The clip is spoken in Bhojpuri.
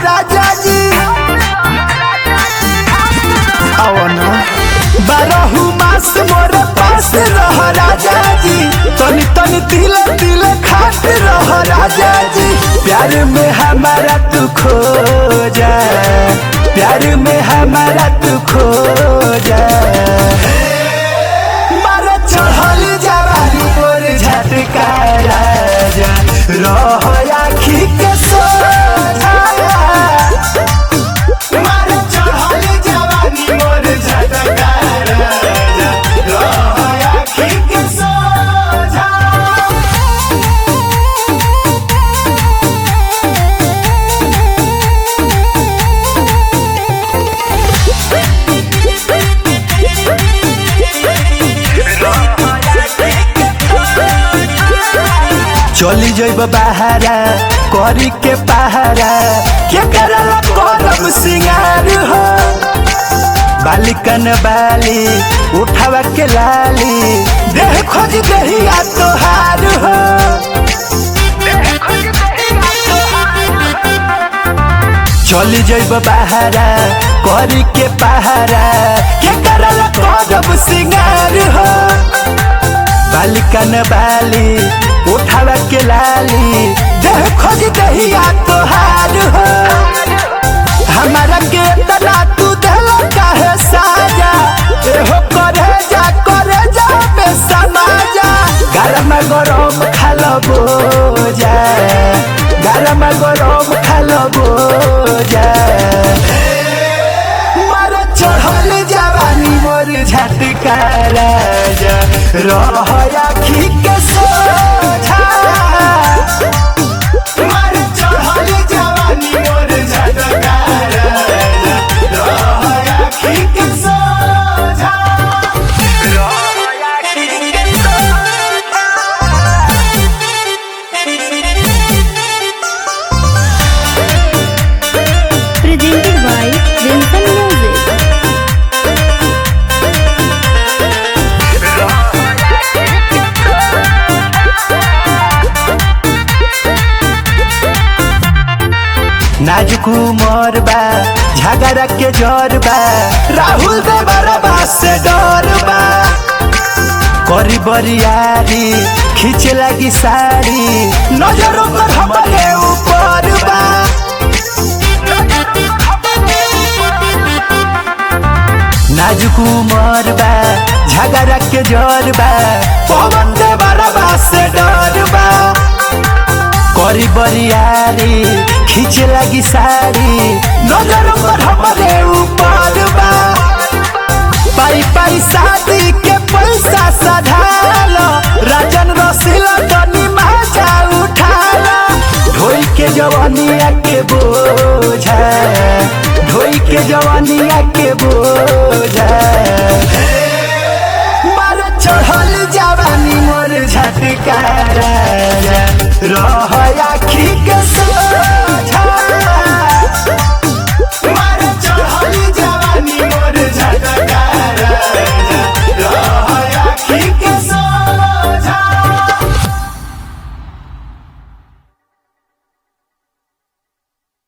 राजा जी आवना बारहु मास मोर पास रह राजा जी तनी तनी तिल तिल खात रह राजा जी प्यार में हमारा तू खो जा प्यार में हमारा तू खो जा मारा चढ़ल जवानी मोर झटका राजा रह आखी के सोझा मारा चढ़ल जवानी मोर झटका राजा रह आखी के सोझा चली जइब बहारा करी के पहारा के करला करम सिंगार हो बालिकन बाली उठावा के लाली देह खोज दहिया तोहार हो चली जइब बहारा करी के पहारा के करला करम सिंगार हो बालिकन बाली उठावा के लाली देह खोज दहिया तोहार हो हमारा के तना तू देला काहे साजा एहो करे जा करे जा में समाजा गरम गरम खालो बोजा गरम गरम खालो बोजा मर चढ़ल जवानी मोर झटका राजा रह आखी के सोझा मर चढ़ल जवानी मोर झटका राजा रह आखी के सोझा रह आखी के presented by Vincent Music. नाजुक उमर बा झगड़ा के जर बा राहुल दे बरबा से डर बा करी बरियारी खींचे लगी साड़ी नजरों पर हमारे ऊपर बा नाजुक उमर बा झगड़ा के जर बा पवन दे बरबा से डर बा करी बरियारी खींचे लगी साड़ी नजर पर हमारे ऊपर बा पाई पाई शादी के पैसा सधालो राजन रसीला तनी मजा उठालो ढोई के जवानिया के बोझा ढोई के जवानिया के बोझा मार चढ़ल जवानी मोर झटका राजा रह आखी के सो